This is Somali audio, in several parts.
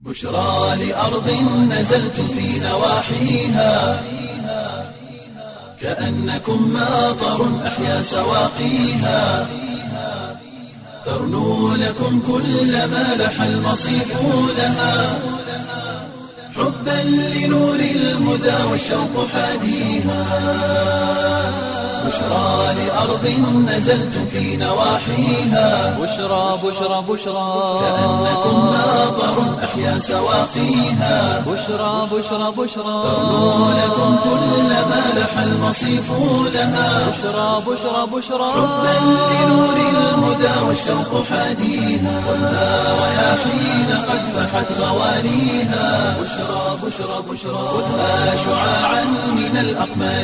بشرى لأرض نزلتم في نواحيها كأنكم ماطر أحيا سواقيها ترنو لكم كل ما لح المصيف لها حبا لنور الهدى والشوق حاديها بشرى لأرض نزلتم في نواحيها بشرى بشرى بشرى كأنكم ماطر أحيا سواقيها بشرى بشرى بشرى ترنو لكم كل ما لح المصيف لها بشرى بشرى بشرى حبا لنور الهدى والشوق حاديها خذها رياحين قد فحت غوانيها بشرى بشرى بشرى خذها شعاعا من الأقمار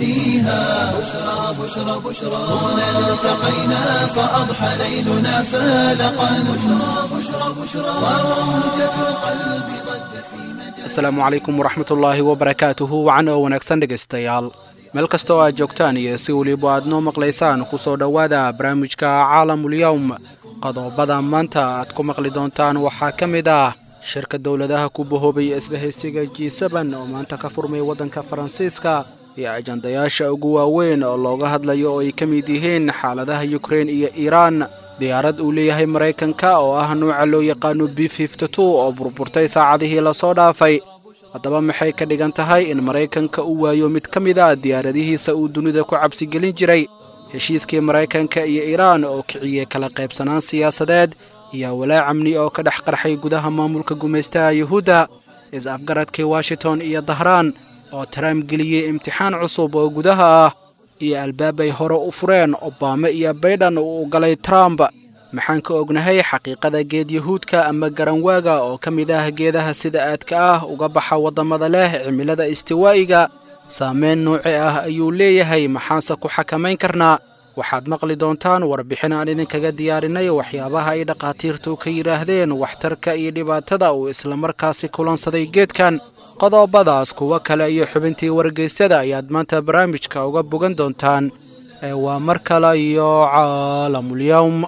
نهديها بشرى بشرى بشرى هنا التقينا فأضحى ليلنا فالقا بشرى بشرى بشرى وروجة القلب ضجت في مجال asalaamu calaykum waraxmatullaahi wabarakaatuhu wacan oo wanaagsan dhegaystayaal meel kasta oo aad joogtaan iyo si weliba aad noo maqlaysaan ku soo dhowaada barnaamijka caalamulyowm qodobada maanta aad ku maqli doontaan waxaa ka mid ah shirka dowladaha ku bahoobay isbahaysiga g seben oo maanta ka furmay waddanka faransiiska iyo ajandayaasha ugu waaweyn oo looga hadlayo oo ay ka mid yihiin xaaladaha yukrein iyo iiraan diyaarad uu leeyahay maraykanka oo ah nuuca loo yaqaano b oo burburtay saacadihii lasoo dhaafay haddaba maxay ka dhigan tahay in maraykanka uu waayo mid ka mid a diyaaradihiisa uu dunida ku cabsigelin jiray heshiiskii maraykanka iyo iiraan oo kiciyey kala qaybsanaan siyaasadeed iyo walaac amni oo ka dhex qarxay gudaha maamulka gumaystaha yuhuudda is-afgaradkii washington iyo dahraan oo trump geliyey imtixaan cusub oo gudaha ah iyo albaab ay hore u fureen obama iyo baydhan uu galay trump maxaan ka ognahay xaqiiqada geed yahuudka ama garanwaaga oo ka mid ah geedaha sida aadka ah uga baxa waddamada leh cimilada istiwaa'iga saameyn nuuci ah ayuu leeyahay maxaanse ku xakamayn karnaa waxaad maqli doontaan warbixin aan idinkaga diyaarinay waxyaabaha ay dhakhaatiirtu ka yidhaahdeen waxtarka iyo dhibaatada uu islamarkaasi kulansaday geedkan qodobadaas kuwo kale iyo xubintii wargeysyada ayaad maanta barnaamijka uga bogan doontaan ee waa mar kale iyo caalamulyowm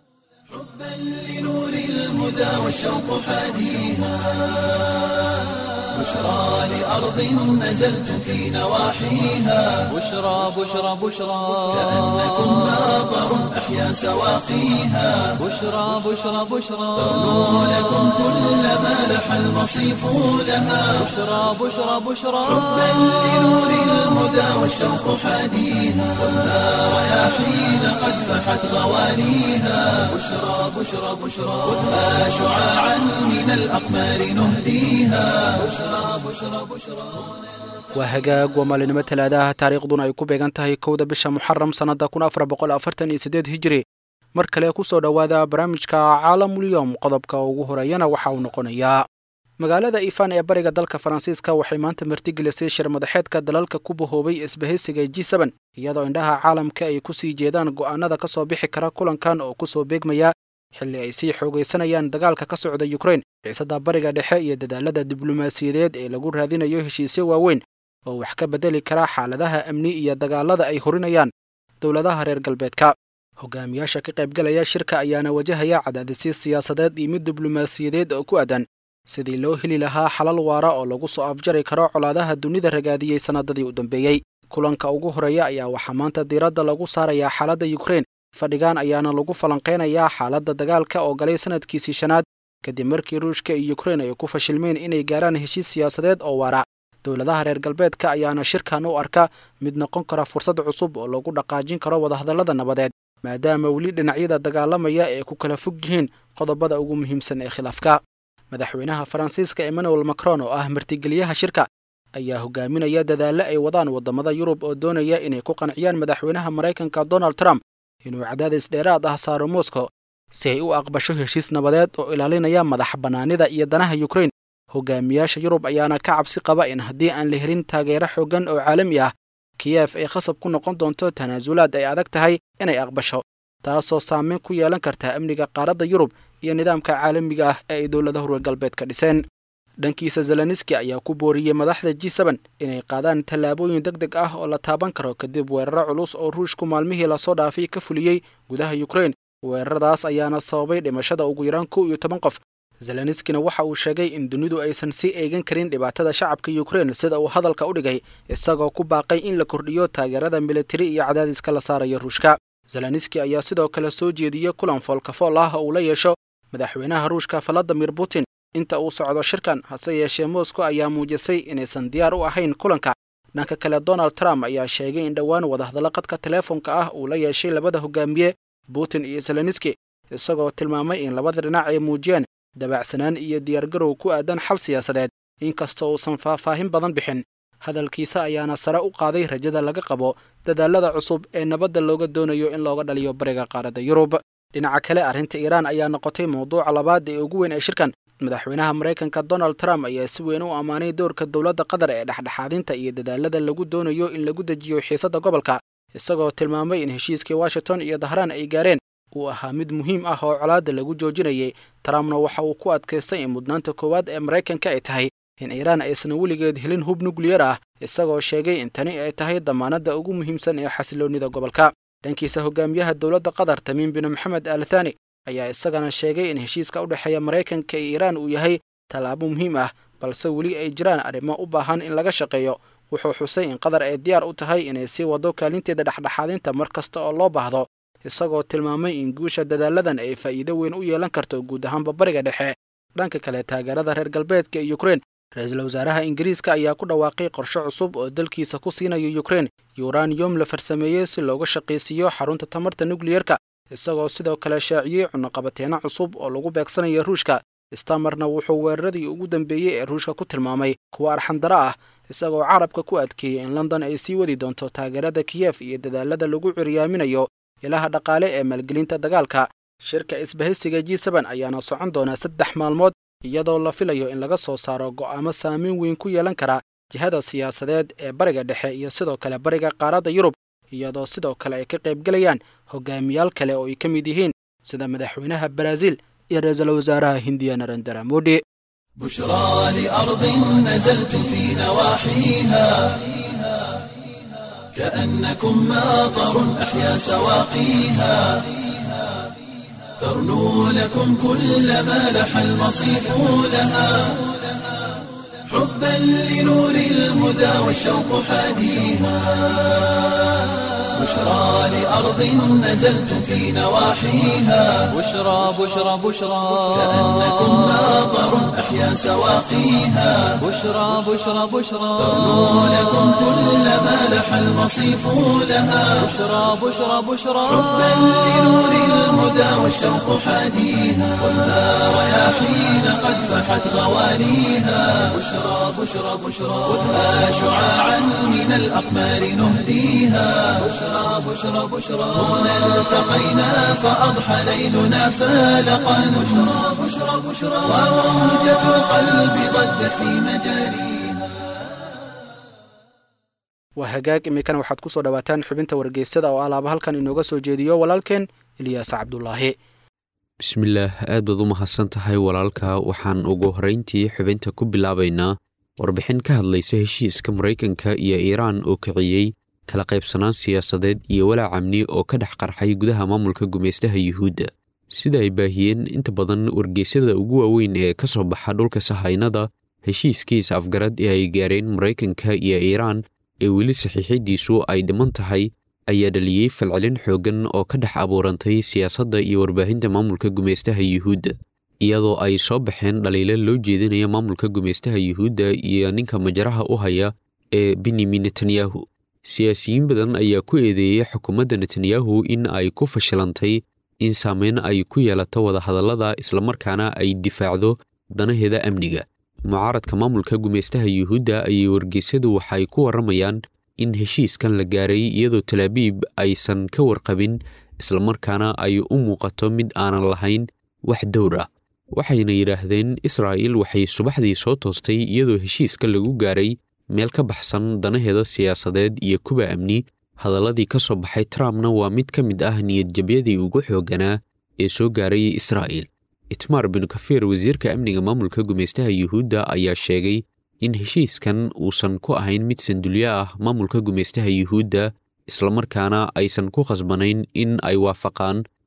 حبا لنور الهدى والشوق حاديها بشرى لأرض نزلتم في نواحيها بشرى بشرى بشرى كأنكم ماطر أحيا سواقيها بشرى بشرى بشرى ترنو لكم كل ما لح المصيف لها بشرى بشرى بشرى حبا لنور الهدى والشوق حاديها خذها رياحين قد فحت غوانيها بشرى بشرى بشرى خذها شعاعا من الأقمار نهديها بشرى بشرى بشرى waa hagaag waa maalinimo talaadaha taariikhduna ay ku beegan tahay kowda bisha muxaram sannadda kun afar boqol afartan iyo siddeed hijiri mar kale ku soo dhowaada barnaamijka caalamulyowm qodobka ugu horeeyana waxa uu noqonayaa magaalada ifan ee bariga dalka faransiiska waxay maanta martigelisay shir madaxeedka dalalka ku bahoobay isbahaysiga g seben iyadoo indhaha caalamka ay ku sii jeedaan go'aanada ka soo bixi kara kulankan oo ku soo beegmaya xilli ay sii xoogaysanayaan dagaalka ka socda yukrein xiisada bariga dhexe iyo dadaalada diblomaasiyadeed ee lagu raadinayo heshiisyo waaweyn oo wax ka beddeli kara xaaladaha amni iyo dagaalada ay horinayaan dowladaha reer galbeedka hogaamiyaasha ka qaybgalaya shirka ayaana wajahaya cadaadisyo siyaasadeed iyo mid diblomaasiyadeed oo ku aadan sidii loo heli lahaa xalal waara oo lagu soo afjari karo colaadaha dunida ragaadiyey sannadadii u dambeeyey kulanka ugu horeeya ayaa waxaa maanta diiradda lagu saarayaa xaaladda yukrein fadhigan ayaana lagu falanqaynayaa xaaladda dagaalka oo galay sanadkiisii shanaad kadib markii ruushka iyo yukrein ay ku fashilmeen inay gaaraan heshiis siyaasadeed oo waara dowladaha reer galbeedka ayaana shirkan u arka mid noqon kara fursad cusub oo lagu dhaqaajin karo wadahadallada nabadeed maadaama weli dhinacyada dagaalamaya ay ku kala fog yihiin qodobada ugu muhiimsan ee khilaafka madaxweynaha faransiiska emmanuel macron oo ah martigeliyaha shirka ayaa hogaaminaya dadaallo ay wadaan waddamada yurub oo doonaya inay ku qanciyaan madaxweynaha maraykanka donald trump inuu cadaadis dheeraad ah saaro moscow si ay u aqbasho heshiis nabadeed oo ilaalinaya madax bannaanida iyo danaha yukrein hogaamiyaasha yurub ayaana ka cabsi qaba in haddii aan la helin taageero xooggan oo caalami ah kiyef ay khasab ku noqon doonto tanaasulaad ay adag tahay inay aqbasho taasoo saameyn ku yeelan karta amniga qaaradda yurub iyo nidaamka caalamiga ah ee ay dowladaha reer galbeedka dhiseen dhankiisa zeleniski ayaa ku booriyey madaxda g seben inay qaadaan tallaabooyin deg deg ah oo la taaban karo kadib weeraro culus oo ruushku maalmihii lasoo dhaafay ka fuliyey gudaha yukrein weeraradaas ayaana sababay dhimashada ugu yaraan kow iyo toban qof zelenskina waxa uu sheegay in dunidu aysan sii eegan karin dhibaatada shacabka ukrein sida uu hadalka u dhigay isagoo ku baaqay in la kordhiyo taageerada militari iyo cadaadiska la saarayo ruushka zelenski ayaa sidoo kale soo jeediyey kulan foolkafool ah oo uu la yeesho madaxweynaha ruushka valadimir putin inta uu socdo shirkan hase yeeshee moscow ayaa muujisay inaysan diyaar u ahayn kulanka dhanka kale donald trump ayaa sheegay in dhowaan wadahadallo qadka teleefonka ah uu la yeeshay labada hogaamiye putin iyo zelenski isagoo tilmaamay in labada dhinac ay muujiyeen dabacsanaan iyo diyaargarow ku aadan xal siyaasadeed inkastoo uusan faahfaahin badan bixin hadalkiisa ayaana sare u qaaday rajada laga qabo dadaalada cusub ee nabadda looga doonayo in looga dhaliyo bariga qaaradda yurub dhinaca kale arrinta iiraan ayaa noqotay mawduuca labaad ee ugu weyn ee shirkan madaxweynaha maraykanka donald trump ayaa si weyn u ammaanay doorka dowladda qatar ee dhexdhexaadinta iyo dadaalada lagu doonayo in lagu dejiyo xiisadda gobolka isagoo tilmaamay in heshiiskii washington iyo dahraan ay gaareen uu ahaa mid muhiim ah oo colaadda lagu joojinayay trumpna waxa uu ku adkaystay in mudnaanta koowaad ee maraykanka ay tahay in iiraan aysan weligeed helin hub nukliyar ah isagoo sheegay in tani ay tahay damaanadda ugu muhiimsan ee xasiloonnida gobolka dhankiisa hogaamiyaha dowladda qatar tamiim bin maxamed al thani ayaa isagana sheegay in heshiiska u dhexeeya maraykanka iyo iiraan uu yahay tallaabo muhiim ah balse weli ay jiraan arrimo u baahan in laga shaqeeyo wuxuu xusay in qatar ay diyaar u tahay inay sii waddo kaalinteeda dhexdhexaadinta mar kasta oo loo baahdo isagoo tilmaamay in guusha dadaaladan ay faa'iido weyn u yeelan karto guud ahaanba bariga dhexe dhanka kale taageerada reer galbeedka iyo ukrein ra-iisul wasaaraha ingiriiska ayaa ku dhawaaqay qorshe cusub oo dalkiisa ku siinayo ukrein yuraniyom la farsameeyey si looga shaqaysiiyo xarunta tamarta nukliyerka isagoo sidoo kale shaaciyey cunaqabateeno cusub oo lagu beegsanayo ruushka stamarna wuxuu weeraradii ugu dambeeyey ee ruushka ku tilmaamay kuwa arxandaro ah isagoo carabka ku adkeeyey in london ay sii wadi doonto taageerada kiyef iyo dadaalada lagu curyaaminayo ilaha dhaqaale ee maalgelinta dagaalka shirka isbahaysiga g seben ayaana socon doona saddex maalmood iyadoo la filayo in laga soo saaro go'aamo saameyn weyn ku yeelan kara jihada siyaasadeed ee bariga dhexe iyo sidoo kale bariga qaaradda yurub iyadoo sidoo kale ay ka qaybgelayaan hogaamiyaal kale oo ay ka mid yihiin sida madaxweynaha baraaziil iyo ra-iisul wasaaraha hindiya narendra modi بشرى لأرض نزلت في نواحيها كأنكم ماطر أحيا سواقيها ترنو لكم كل ما لح المصيف لها حبا لنور الهدى والشوق حاديها بشرى لأرض نزلت في نواحيها بشرى بشرى بشرى كأنكم ماطر أحيا سواقيها بشرى بشرى بشرى ترنو لكم كل ما لح المصيف لها بشرى بشرى بشرى حبا لنور الهدى والشوق حاديها والنار رياحين قد فحت غوانيها بشرى بشرى بشرى خذها شعاعا من الأقمار نهديها بشرى بشرى بشرى هنا التقينا فأضحى ليلنا فالقا بشرى بشرى بشرى وموجة القلب ضجت في مجاريها waa hagaag iminkana waxaad ku soo dhowaataan xubinta wargeysada oo alaaba halkan inooga soo jeediyo walaalkeen ilyaas cabdulaahi bismillaah aad baad u mahadsan tahay walaalka waxaan ugu horrayntii xubinta ku bilaabaynaa warbixin ka hadlaysa heshiiska maraykanka iyo iiraan oo kiciyey kala qaybsanaan siyaasadeed iyo walaac amni oo ka dhex qarxay gudaha maamulka gumaystaha yuhuudda sida ay baahiyeen inta badan wargeysyada ugu waaweyn ee ka soo baxa dhulka sahaynada heshiiskiis afgarad ee ay gaareen maraykanka iyo iiraan ee weli saxiixiddiisu ay dhiman tahay ayaa dhaliyey falcelin xooggan oo ka dhex abuurantay siyaasadda iyo warbaahinta maamulka gumaystaha yuhuudda iyadoo ay soo baxeen dhaliilo loo jeedinaya maamulka gumaystaha yuhuudda iyo ninka majaraha u haya ee benyamin netanyahu siyaasiyiin badan ayaa ku eedeeyey xukuumadda netanyahu in ay ku fashilantay in saameyn ay ku yeelato wadahadallada islamarkaana ay difaacdo danaheeda amniga mucaaradka maamulka gumaystaha yuhuudda ayay wargeysyadu waxay ku warramayaan in heshiiskan la gaaray iyadoo talaabiib aysan ka warqabin islamarkaana ay u muuqato mid aanan lahayn wax dowr ah waxayna yidhaahdeen israa'il waxay subaxdii soo toostay iyadoo heshiiska lagu gaaray meel ka baxsan danaheeda siyaasadeed iyo kuwa amni hadalladii ka soo baxay trumpna waa mid ka mid ah niyadjabyadii ugu xoogganaa ee soo gaaray israa'il itmaar binu kafiir wasiirka amniga maamulka gumaystaha yuhuudda ayaa sheegay in heshiiskan uusan ku ahayn mid sandulyo ah maamulka gumaystaha yuhuudda islamarkaana aysan ku khasbanayn in ay waafaqaan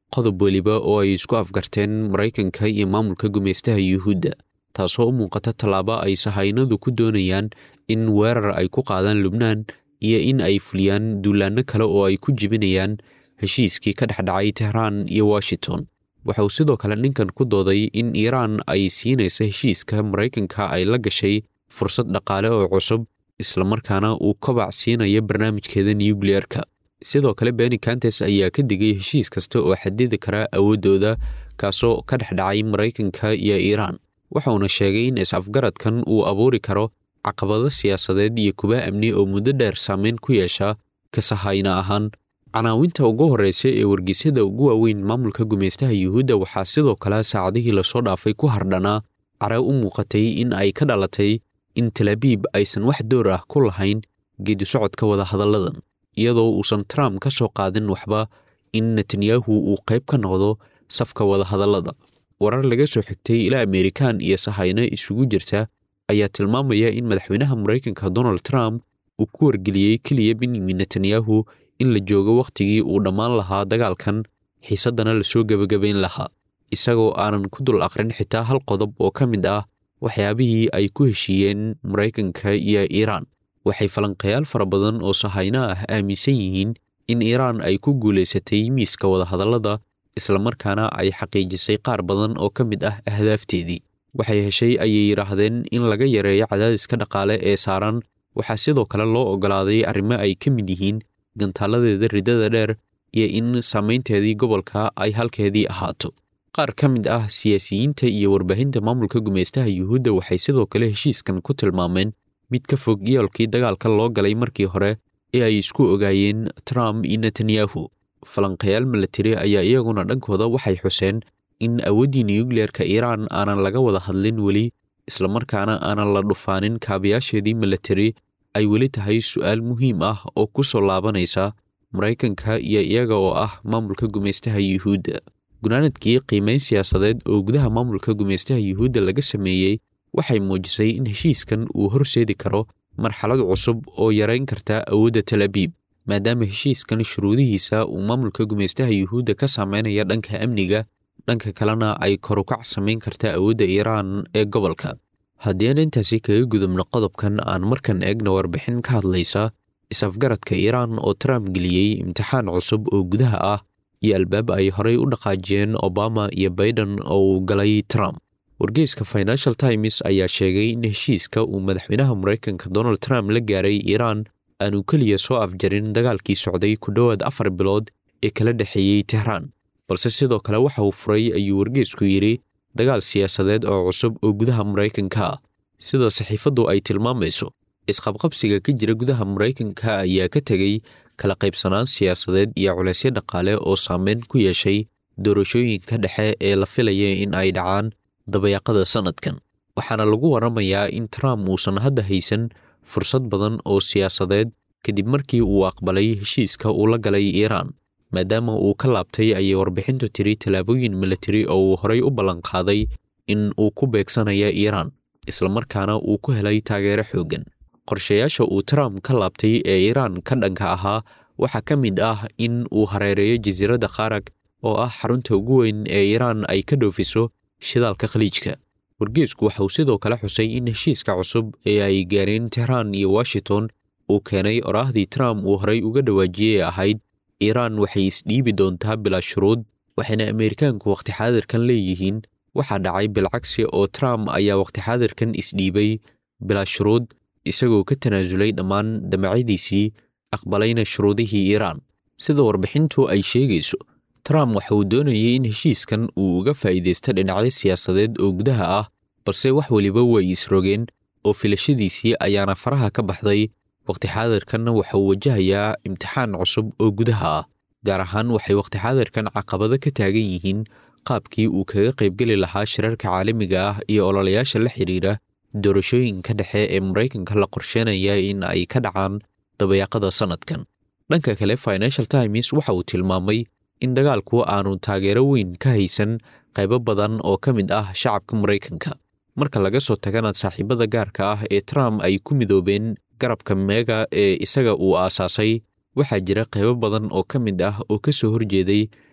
qodob weliba oo ay isku afgarteen maraykanka iyo maamulka gumaystaha yuhuudda taasoo u muuqata tallaabo ay sahaynadu ku doonayaan in weerar ay ku qaadaan lubnaan iyo in ay fuliyaan duulaanno kale oo ay ku jibinayaan heshiiskii ka dhexdhacay tehraan iyo washington waxa uu sidoo kale ninkan ku dooday in iiraan ay siinaysa heshiiska maraykanka ay la gashay fursad dhaqaale oo cusub islamarkaana uu kobac siinayo barnaamijkeeda nukliyeerka sidoo kale beni kantes ayaa ka digay heshiis kasta oo xadidi kara awooddooda kaasoo ka dhex dhacay maraykanka iyo iiraan waxauna sheegay in is-afgaradkan uu abuuri karo caqabado siyaasadeed iyo kuba amni oo muddo dheer saameyn ku yeesha kasahayna ahaan canaawinta ugu horreysa ee wargeysyada ugu waaweyn maamulka gumaystaha yuhuudda waxaa sidoo kale saacadihii lasoo dhaafay ku hardhanaa care u muuqatay in ay ka dhalatay in talaabiib aysan wax door ah ku lahayn geedi socodka wadahadalladan iyadoo uusan trump ka soo qaadin waxba in netanyahu uu qayb ka noqdo safka wadahadallada warar laga soo xigtay ilaa amerikan iyo sahayno isugu jirta ayaa tilmaamaya in madaxweynaha maraykanka donald trump uu ku wargeliyey keliya benyamin netanyahu in la joogo wakhtigii uu dhammaan lahaa dagaalkan xiisaddana lasoo gebagabayn lahaa isagoo aanan ku dul aqrin xitaa hal qodob oo ka mid ah waxyaabihii ay ku heshiiyeen maraykanka iyo iiraan waxay falanqayaal fara badan oo sahayno ah aaminsan yihiin in iiraan ay ku guulaysatay miiska wadahadallada islamarkaana ay xaqiijisay qaar badan oo ka mid ah ahdaafteedii waxay heshay ayay yidhaahdeen in laga yareeyo cadaadiska dhaqaale ee saaran waxaa sidoo kale loo oggolaaday arrimo ay ka mid yihiin gantaaladeeda ridada dheer iyo in saamaynteedii gobolka ay halkeedii ahaato qaar ka mid ah siyaasiyiinta iyo warbaahinta maamulka gumaystaha yuhuudda waxay sidoo kale heshiiskan ku tilmaameen mid ka fog yoolkii dagaalka loo galay markii hore ee ay isku ogaayeen trump iyo netanyahu falanqayaal milatari ayaa iyaguna dhankooda waxay xuseen in awooddii nukliyeerka iiraan aanan laga wada hadlin weli islamarkaana aanan la dhufaanin kaabayaasheedii milatari ay weli tahay su'aal muhiim ah oo ku soo laabanaysa maraykanka iyo iyaga oo ah maamulka gumaystaha yuhuudda gunaanadkii qiimayn siyaasadeed oo gudaha maamulka gumaystaha yuhuudda laga sameeyey waxay muujisay in heshiiskan uu horseedi karo marxalad cusub oo yarayn karta awoodda talabiib maadaama heshiiskan shuruudihiisa uu maamulka gumaystaha yuhuudda ka saameynaya dhanka amniga dhanka kalena ay korukac samayn karta awoodda iiraan ee gobolka haddii aan intaasi kaga gudubno qodobkan aan markan eegna warbixin ka hadlaysa is-afgaradka iiraan oo trump geliyey imtixaan cusub oo gudaha ah iyo albaab ay horey u dhaqaajiyeen obama iyo baiden oo uu galay trump wargeyska financial times ayaa sheegay in heshiiska uu madaxweynaha maraykanka donald trump la gaaray iiraan aanu keliya soo afjarin dagaalkii socday ku dhowaad afar bilood ee kala dhexeeyey tehraan balse sidoo kale waxa uu furay ayuu wargeysku yidhi dagaal siyaasadeed oo cusub oo gudaha maraykanka ah sida saxiifaddu ay tilmaamayso isqabqabsiga ka jira gudaha maraykanka ayaa ka tegey kala qaybsanaan siyaasadeed iyo culaysyo dhaqaale oo saameyn ku yeeshay doorashooyinka dhexe ee la filaya in ay dhacaan dabayaaqada sannadkan waxaana lagu waramayaa in trump uusan hadda haysan fursad badan oo siyaasadeed kadib markii uu aqbalay heshiiska uu la galay iiraan maadaama uu ka laabtay ayay warbixintu tiri tallaabooyin milatari oo uu horey u ballanqaaday in uu ku beegsanaya iiraan islamarkaana uu ku helay taageero xooggan qorshayaasha uu trump ka laabtay ee iiraan ka dhanka ahaa waxaa ka mid ah in uu hareereeyo jasiiradda kharag oo ah xarunta ugu weyn ee iiraan ay ka dhoofiso shidaalka khaliijka wargeesku waxa uu sidoo kale xusay in heshiiska cusub ee ay gaareen tehraan iyo washington uu keenay oraahdii trump uu horey uga dhawaajiyey ahayd iiraan waxay isdhiibi doontaa bilaa shuruud waxayna ameerikaanku wakhti xaadirkan leeyihiin waxaa dhacay bilcagsi oo trump ayaa wakhti xaadirkan isdhiibay bilaa shuruud isagoo ka tanaasulay dhammaan damacyadiisii aqbalayna shuruudihii iiraan sida warbixintu ay sheegayso trump waxa uu doonayay in heshiiskan uu uga faa'iidaysto dhinacyo siyaasadeed oo gudaha ah balse wax weliba way isrogeen oo filashadiisii ayaana faraha ka baxday wakhti xaadirkanna waxa uu wajahayaa imtixaan cusub oo gudaha ah gaar ahaan waxay wakhti xaadirkan caqabado ka taagan yihiin qaabkii uu kaga qaybgeli lahaa shirarka caalamiga ah iyo ololayaasha la xidhiira doorashooyinka dhexe ee maraykanka la qorsheynaya in ay ka dhacaan dabayaaqada sannadkan dhanka kale financial times waxa uu tilmaamay in dagaalku aanu taageero weyn ka haysan qaybo badan oo ka mid ah shacabka maraykanka marka laga soo tagana saaxiibada gaarka ah ee trump ay ku midoobeen garabka meega ee isaga uu aasaasay waxaa jira qaybo badan oo ka mid ah oo ka soo horjeeday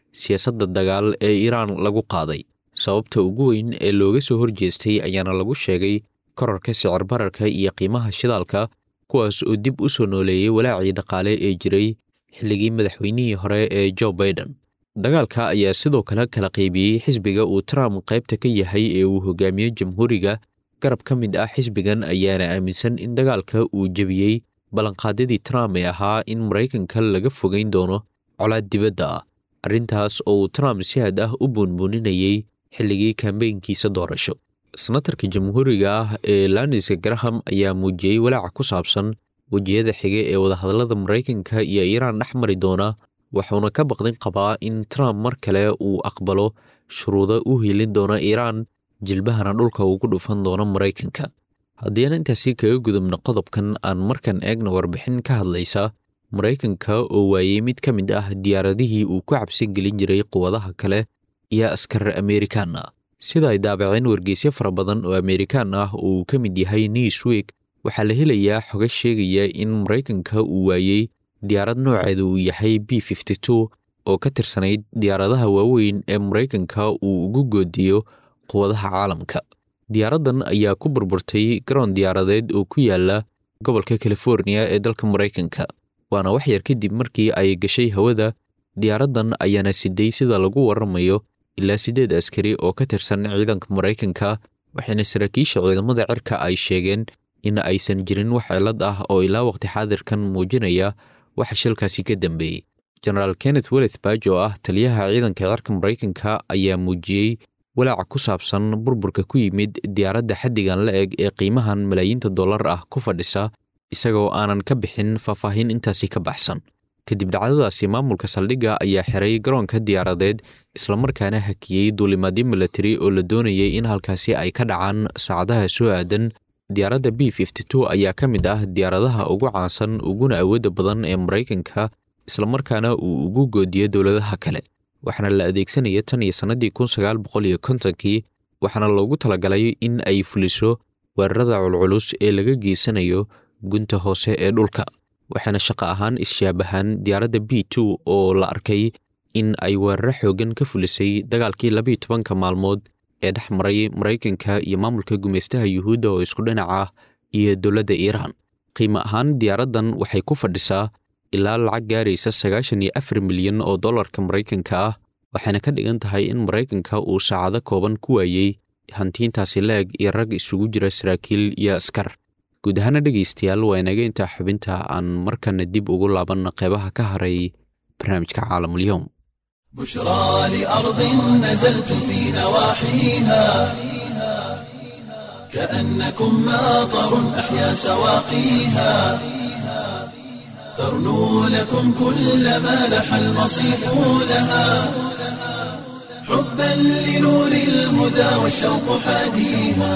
siyaasadda dagaal ee iiraan lagu qaaday sababta ugu weyn ee looga soo horjeestay ayaana lagu sheegay korarka sicir bararka iyo qiimaha shidaalka kuwaas oo dib u soo nooleeyey walaacii dhaqaale ee jiray xilligii madaxweynihii hore ee jo baiden dagaalka ayaa sidoo kale kala qaybiyey xisbiga uu trump qaybta ka yahay ee uu hogaamiyo jamhuuriga garab ka mid ah xisbigan ayaana aaminsan in dagaalka uu jebiyey ballanqaadyadii trump ee ahaa in maraykanka laga fogeyn doono colaad dibadda ah arrintaas oo uu trump si had ah u buunbuuninayey xilligii kambeynkiisa doorasho senatarka jamhuuriga ah ee lanis graham ayaa muujiyey walaaca ku saabsan wejiyada xige ee wadahadallada maraykanka iyo iiraan dhex mari doona wuxuuna ka baqdin qabaa in trump mar kale uu aqbalo shuruudo u hiilin doona iiraan jilbahana dhulka ugu dhufan doono maraykanka haddii aan intaasi kaga gudubno qodobkan aan markan eegna warbixin ka hadlaysa maraykanka oo waayey mid ka mid ah diyaaradihii uu ku cabsi gelin jiray quwadaha kale iyo askar amerikaan ah sida ay daabaceen wargeysyo fara badan oo amerikaan ah oo uu ka mid yahay newsweek waxaa la helayaa xoga sheegaya in maraykanka uu waayey diyaarad nooceeda uu yahay b fifty two oo ka tirsanayd diyaaradaha waaweyn ee maraykanka uu ugu goodiyo quwadaha caalamka diyaaraddan ayaa ku burburtay garoon diyaaradeed oo ku yaala gobolka californiya ee dalka maraykanka waana wax yar kadib markii ay gashay hawada diyaaraddan ayaana siday sida lagu waramayo ilaa siddeed askari oo ka tirsan ciidanka maraykanka waxayna saraakiisha ciidamada cirka ay sheegeen in aysan jirin wax cilad ah oo ilaa waqti xaadirkan muujinaya waxa shilkaasi ka dambeeyey jenaraal kenneth weleth baj oo ah taliyaha ciidanka cirka maraykanka ayaa muujiyey walaaca ku saabsan burburka ku yimid diyaaradda xaddigan la eg ee qiimahan malaayiinta dollar ah ku fadhisa isagoo aanan ka bixin faahfaahin intaasi ka baxsan kadib dhacdadaasi maamulka saldhigga ayaa xiray garoonka diyaaradeed islamarkaana hakiyey duulimaadyo milatari oo la doonayay in halkaasi ay ka dhacaan saacadaha soo aadan diyaaradda b fifty two ayaa ka mid ah diyaaradaha ugu caansan uguna awoodda badan ee maraykanka islamarkaana uu ugu goodiyo dowladaha kale waxaana la adeegsanaya tan iyo sannadii kun sagaal boqol iyo kontonkii waxaana loogu talagalay in ay fuliso weerarada culculus ee laga geysanayo gunta hoose ee dhulka waxaana shaqo ahaan is-shaabahaan diyaaradda b two oo la arkay in ay weeraro xoogan ka fulisay dagaalkii labiiyo tobanka maalmood ee dhex maray maraykanka iyo maamulka gumaystaha yuhuudda oo isku dhinac ah iyo dowladda iiraan qiimo ahaan diyaaraddan waxay ku fadhisaa ilaa lacag gaaraysa sagaashan iyo afar milyan oo dollarka maraykanka ah waxayna ka dhigan tahay in maraykanka uu saacado kooban ku waayey hantiintaasi leeg iyo rag isugu jira saraakiil iyo askar guud ahaana dhegaystayaal waa inaga intaa xubinta aan markana dib ugu laabanna qeybaha ka haray barnaamijka caalamulyoom بشرى لأرض نزلت في نواحيها كأنكم ماطر أحيا سواقيها ترنو لكم كل ما لح المصيف لها حبا لنور الهدى والشوق حاديها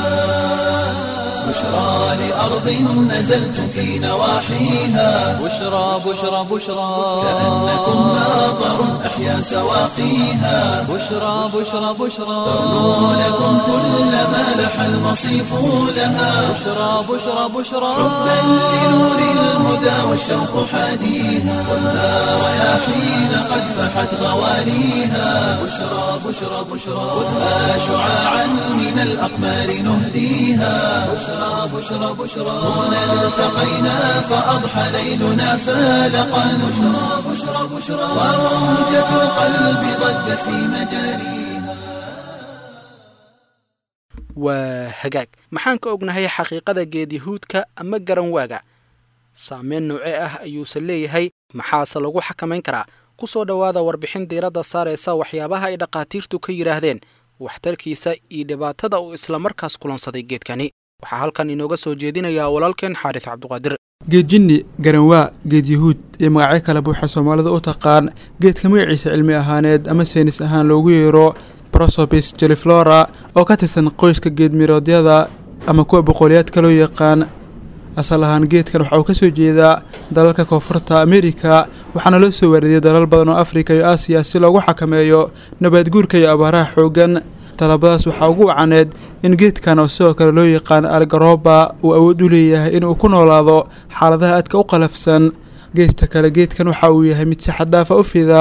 بشرى لأرض نزلت في نواحيها بشرى بشرى بشرى كأنكم ماطر أحيا سواقيها بشرى بشرى بشرى ترنو لكم كل ما لح المصيف لها بشرى بشرى بشرى حبا لنور الهدى والشوق حاديها والنار رياحين قد فحت غواليها بشرى بشرى بشرى خذها شعاعا من الأقمار نهديها بشرى بشرى بشرى هنا التقينا فأضحى ليلنا فالقا بشرى بشرى بشرى وروجة القلب ضجت في مجاريها waa hagaag maxaan ka ognahay xaqiiqada geedihuudka ama garanwaaga saameyn nooce ah ayuusan leeyahay maxaase lagu xakamayn karaa ku soo dhowaada warbixin diiradda saaraysa waxyaabaha ay dhakhaatiirtu ka yidhaahdeen waxtarkiisa iyo dhibaatada uu islamarkaas kulansaday geedkani waxaa halkan inooga soo jeedinayaa walaalkeen xaaris cabduqaadir geed jinni garanwaa geed yahuud iyo magacyo kale buuxa soomaalida u taqaan geedka magaciisa cilmi ahaaneed ama seynis ahaan loogu yeero prosopis jeliflora oo ka tirsan qoyska geedmiroodyada ama kuwa boqoliyaadka loo yaqaan asal ahaan geedkan waxa uu ka soo jeedaa dalalka koonfurta amerika waxaana loo soo waaridiyay dalal badan oo afrika iyo aasiya si loogu xakameeyo nabaadguurka iyo abaaraha xoogan talabadaas waxaa ugu wacaneed in geedkan oo sidoo kale loo yaqaan algaroba uu awood u leeyahay inuu ku noolaado xaaladaha aadka u qalafsan geesta kale geedkan waxa uu yahay mid si xaddaafa u fida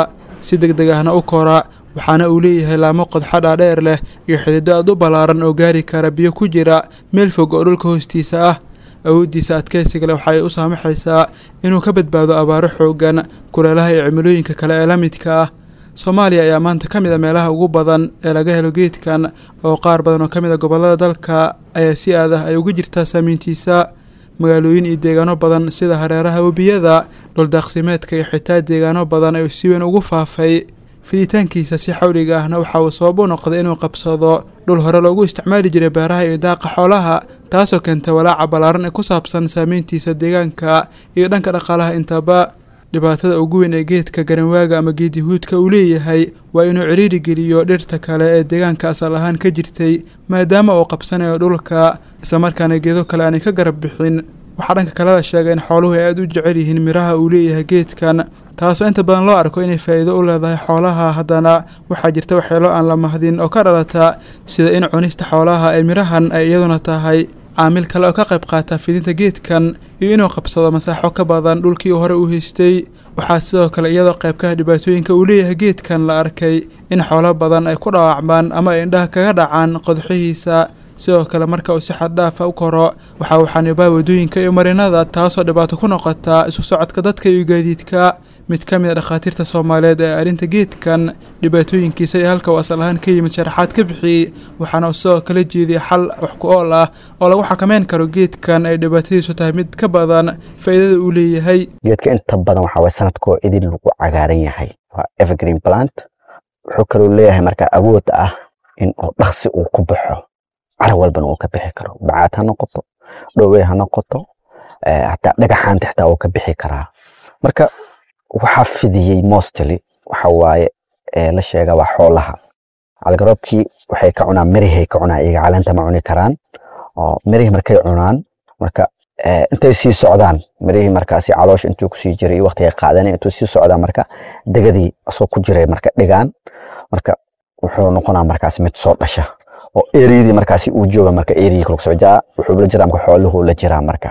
si deg deg ahna u kora waxaana uu leeyahay laamo qodxa dhaadheer leh iyo xidido aad u ballaaran oo gaari kara biyo ku jira meel fog oo dhulka hoostiisa ah awooddiisa adkaysiga leh waxay u saamaxaysaa inuu ka badbaado abaaro xoogan kuleelaha iyo cimilooyinka kale ee la midka ah soomaaliya ayaa maanta ka mid a meelaha ugu badan ee laga helo geedkan oo qaar badan oo ka mid a gobollada dalka ayaa si aad ah ay uga jirtaa saamiyntiisa magaalooyin iyo deegaano badan sida hareeraha webiyada dhuldaaqsimeedka iyo xitaa deegaano badan ayuu si weyn ugu faafay fiditaankiisa si xawliga ahna waxa uu sabab u noqday inuu qabsado dhul hore loogu isticmaali jiray beeraha iyo daaqa xoolaha taasoo keentay walaaca ballaaran ee ku saabsan saameyntiisa deegaanka iyo dhanka dhaqaalaha intaba dhibaatada ugu weyn ee geedka garanwaaga ama geedihuudka uu leeyahay waa inuu ciriiri geliyo dhirta kale ee deegaanka asal ahaan ka jirtay maadaama uu qabsanayo dhulka islamarkaana geedo kale aanay ka garab bixin waxaa dhanka kale la sheegay in xooluhu ay aada u jecel yihiin miraha uu leeyahay geedkan taasoo inta badan loo arko inay faa'iido u leedahay xoolaha haddana waxaa jirta waxyeelo aan la mahdin oo ka dhalata sida in cunista xoolaha ee mirahan ay iyaduna tahay caamil kale oo ka qayb qaata fidinta geedkan iyo inuu qabsado masaaxo ka badan dhulkii uu hore u haystay waxaa sidoo kale iyadoo qaybkaha dhibaatooyinka uu leeyahay geedkan la arkay in xoolo badan ay ku dhaawacmaan ama ay indhaha kaga dhacaan qodxihiisa sidoo kale marka uu si xaddhaafa u koro waxa uu xanibaa waddooyinka iyo marinada taasoo dhibaato ku noqota isu socodka dadka iyo gaadiidka mid ka mid a dhakhaatiirta soomaaliyeed ee arrinta geedkan dhibaatooyinkiisa iyo halka uu asal ahaan ka yimid sharaxaad ka bixiyey waxaana uu sidoo kala jeediyay xal wax ku ool ah oo lagu xakameyn karo geedkan ay dhibaatadiisu tahay mid ka badan faa'iidada uu leeyahay geedka inta badan waxaa waye sanadkoo idin lagu cagaaran yahay waa evergreen plant wuxuu kaloo leeyahay marka awood ah in uu dhaqsi uu ku baxo cara walbana uu ka bixi karo bacaad ha noqoto dhowey ha noqoto hataa dhagaxaanta xitaa uu ka bixi karaa marka waxaa fidiyey mostly waxa waaye la sheega waa xoolaha calgaroobkii waxay ka cunaan mirihay ka cunaan iyaga caleenta ma cuni karaan oo mirihii markay cunaan marka intay sii socdaan mirihii markaasi caloosha intuu kusii jiray iyo waqtiga qaadanay intuu sii socdaan marka degadii asoo ku jiray marka dhigaan marka wuxuu noqonaa markaasi mid soo dhasha oo eriyadii markaasi uu jooga marka eriyii kala socdaa wuxuu la jiraa marka xooluhu la jiraa marka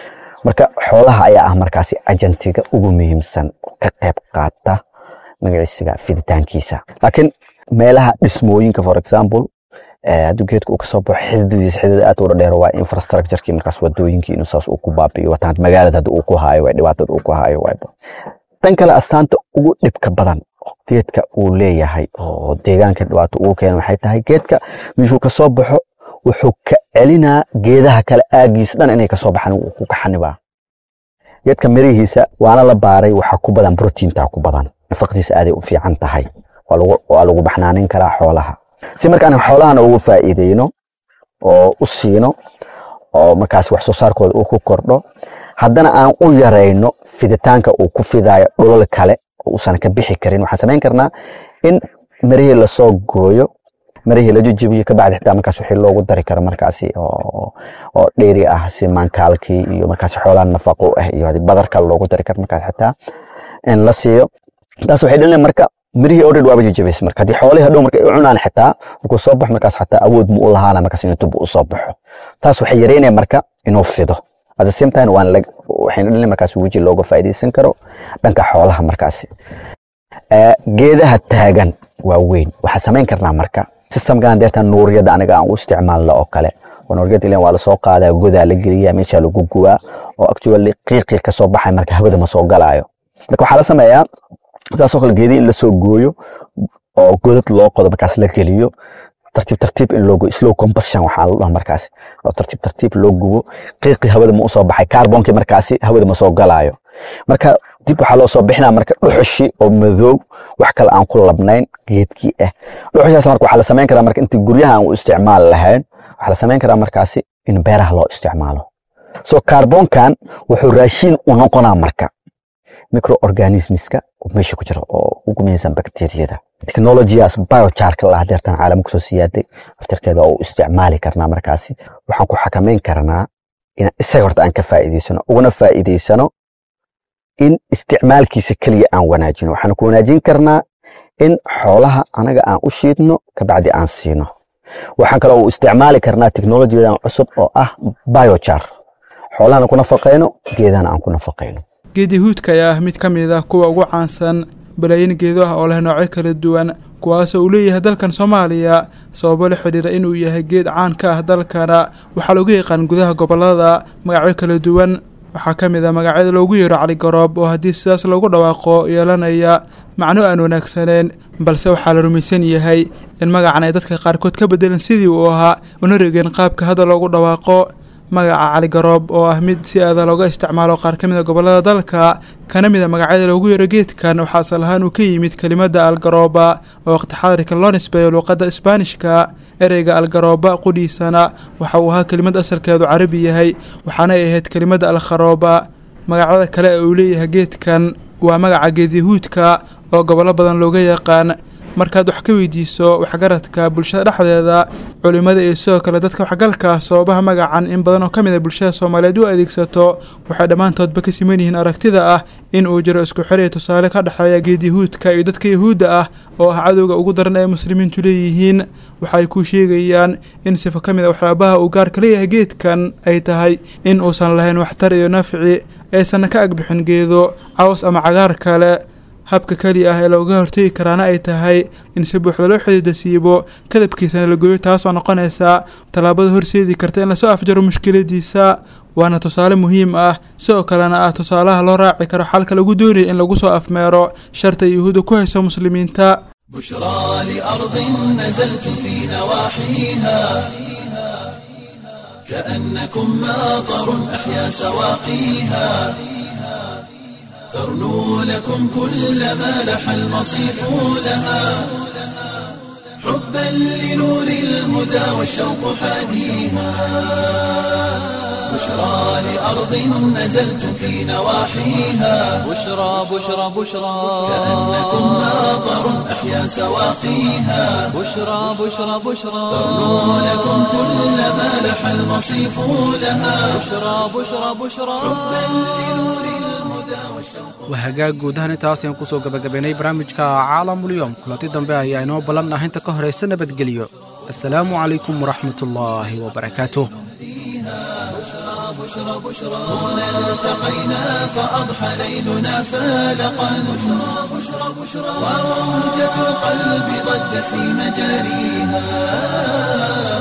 marka xoolaha ayaa ah markaasi ajantiga ugu muhiimsan oo ka qayb qaata magaciisiga fiditaankiisa laakiin meelaha dhismooyinka for example hadduu geedka uu kasoo baxo xididadiisa xidid aad u dheer waa infrastructurekii markaas wadooyinkii inuu saas uu ku baabi'iyo wataan magaalada hadda uu ku haayo waa dhibaatada uu ku haayo waayba tan kale astaanta ugu dhibka badan oo geedka uu leeyahay oo deegaanka dhibaato ugu keena waxay tahay geedka meeshuu kasoo baxo wuxuu ka celinaa geedaha kale aagiisa dhan inay kasoo baxaan uu ku kaxanibaa geedka mirihiisa waana la baaray waxaa ku badan brotiinta ku badan nafaqdiisa aaday u fiican tahay waa lagu baxnaanin karaa xoolaha si markaan xoolahana ugu faa'iideyno oo u siino oo markaas wax soo saarkooda uu ku kordho haddana aan u yarayno fiditaanka uu ku fidayo dhulal kale oo uusan ka bixi karin waxaan samayn karnaa in mirihii lasoo gooyo mirihii la jejebiyo kabacdi xitaa markaas wixii loogu dari karo markaasi oo dheeri ah si maankaalkii iyo markaasi xoolaha nafaqo ah iyo hadii badar kale loogu dari karo markaas xitaa in la siiyo taas waxay dhalin marka mirihii already waaba jejebaysa marka haddii xoolihii hadhow marka ay cunaan xitaa markuu soo baxo markaas xataa awood mu u lahaana markaas inuu dib u soo baxo taas waxay yareynaya marka inuu fido at the same time waan waxayna dhalin markaas weji looga faa'iidaysan karo dhanka xoolaha markaasi geedaha taagan waa weyn waxaa samayn karnaa marka systemkan deerta nuuriyada aniga aan u isticmaalno oo kale nuuriyada ilan waa lasoo qaadaa godaa la geliyaa meesha lagu gubaa oo actually qiiqii kasoo baxay marka hawada ma soo galaayo marka waxaa la sameeyaa saasoo kale geedii in lasoo gooyo oo godad loo qodo markaas la geliyo tartiib tartiib in loo slow combustion waxaa la dhaha markaasi oo tartiib tartiib loo gubo qiiqii hawada ma usoo baxay carbonki markaasi hawada ma soo galaayo marka dib waxaa loo soo bixinaa marka dhuxushi oo madow wax kale aan ku labnayn geedkii ah dhuxushaas marka waxaa la samayn karaa marka intii guryaha aan u isticmaali lahayn waxaa la samayn karaa markaasi in beeraha loo isticmaalo so carbonkan wuxuu raashiin u noqonaa marka microorganismiska meesha ku jira oo ugu muhiimsan bakteeriyada technologiyaas biocharka la hadeertan caalamka soo siyaaday aftarkeeda oo u isticmaali karnaa markaasi waxaan ku xakameyn karnaa in isaga horta aan ka faa'iidaysano uguna faa'iidaysano in isticmaalkiisa keliya aan wanaajino waxaan ku wanaajin karnaa in xoolaha anaga aan u shiidno kabacdi aan siino waxaan kaloo u isticmaali karnaa technologiyadan cusub oo ah biochar xoolahana ku nafaqayno geedahana aan ku nafaqayno geedihuudka ayaa ah mid ka mid ah kuwa ugu caansan balaayin geedo ah oo leh noocyo kala duwan kuwaasoo uu leeyahay dalkan soomaaliya sababo la xidhiira inuu yahay geed caan ka ah dalkana waxaa loogu yaqaan gudaha gobolada magacyo kala duwan waxaa ka mid ah magacyada loogu yeero caligoroob oo haddii sidaas loogu dhawaaqo yeelanaya macno aan wanaagsaneen balse waxaa la rumaysan yahay in magacan ay dadka qaarkood ka bedeleen sidii uu ahaa una regeen qaabka hadda loogu dhawaaqo magaca caligoroob oo ah mid si aada looga isticmaalo qaar ka mid a gobolada dalka kana mid a magacyada loogu yeero geedkan waxaa asal ahaan uu ka yimid kelimada algarooba oo waqti xadirkan loo nisbeeyo luuqadda isbaanishka ereyga algarooba qudhiisana waxa uu ahaa kelimad asalkeedu carabi yahay waxaanay ahayd kelimada alkharooba magacyada kale ee uu leeyahay geedkan waa magaca geedyahuudka oo gobollo badan looga yaqaan markaad wax ka weydiiso waxgaradka bulshada dhexdeeda culimmada iyo sidoo kale dadka waxgalka sababaha magacan in badan oo ka mid a bulshada soomaaliyeed u adeegsato waxay dhammaantoodba ka siman yihiin aragtida ah in uu jiro isku xiriir tusaale ka dhexeeya geedyahuudka iyo dadka yahuudda ah oo ah cadowga ugu daran ee muslimiintu leeyihiin waxay ku sheegayaan in sifo ka mid a waxyaabaha uu gaarka leeyahay geedkan ay tahay in uusan lahayn waxtar iyo nafci aysanna ka agbixin geedo caws ama cagaar kale habka keliya ah ee looga hortegi karaana ay tahay in si buuxda loo xidiida siibo kadabkiisana la gooyo taasoo noqonaysa tallaabada horseedi karta in lasoo afjaro mushkiladiisa waana tusaale muhiim ah sidoo kalena ah tusaalaha loo raaci karo xalka lagu doonaya in lagu soo afmeero sharta yuhuudda ku hayso muslimiinta بشرى لأرض نزلت في نواحيها كأنكم ماطر أحيا سواقيها ترنو لكم كل ما لح المصيف لها حبا لنور الهدى والشوق حاديها بشرى لأرض نزلت في نواحيها بشرى بشرى بشرى كأنكم ماطر أحيا سواقيها بشرى بشرى بشرى ترنو لكم كل ما لح المصيف لها بشرى بشرى بشرى waa hagaag guud ahaan intaas ayaan kusoo gabagabaynay barnaamijka caalamulyoom kulanti dambe ayaa inoo ballan ah inta ka horaysa nabadgelyo assalaamu calaykum waraxmatullaahi wabarakaatuh التقينا فأضحى ليلنا فالقا بشرى بشرى بشرى وموجة القلب ضجت في مجاريها